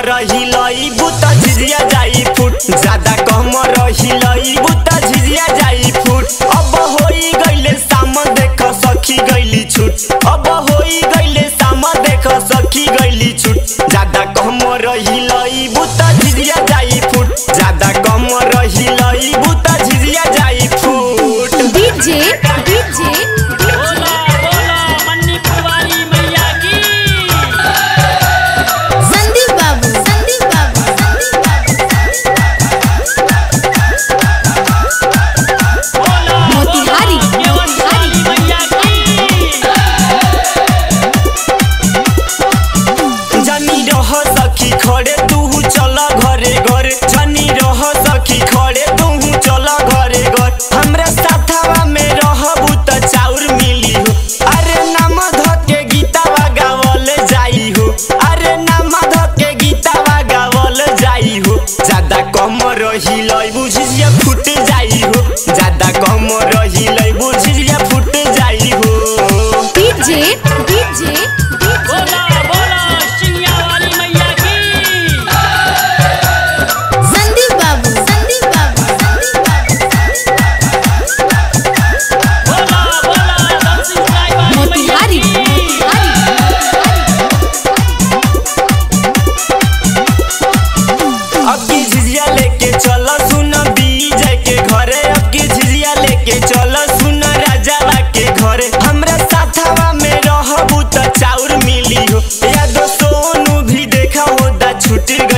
रहिलई बुता झिझिया जाई फुट ज्यादा कम रहिलई बुता झिझिया जाई फुट अब होई गइले साम देख सखी गइली छुट अब होई गइले साम देख सखी गइली छुट ज्यादा कम रहिलई बुता झिझिया जाई फुट ज्यादा कम रहिलई बुता झिझिया जाई फुट डीजे डीजे बोला बोला मन्नी पुरवारी मैया की संदीप बाबू संदीप बाबू संदीप बोला मोतिहारी, बोला केवट वाली मैया की जनी रह सखी खड़े तू चल घरे घर जनी रह सखी खड़े तू चल घरे घर हमरा साथवा में रहबू त चाउर मिली हो अरे नाम ध के गीतावा गावल जाई हो अरे नाम ध के गीतावा गावल जाई हो ज्यादा कम रहिलै बुझिया फुट जाई हो ज्यादा कम रहिलै बुझिया फुट जाई हो डीजे डीजे बोला बोला सिंगिया वाली मैया की संदीप बाबू संदीप बाबू संदीप बोला बोला दमसिंह राय वाली मोतिहारी मैया की अब की झिझिया लेके चल सुन बीजय के घरे अब की झिझिया लेके चल सुन राजावा के घरे हमरा साथवा में रहबू त चाउर मिली हो या दो सोनू भी देखा होता छुट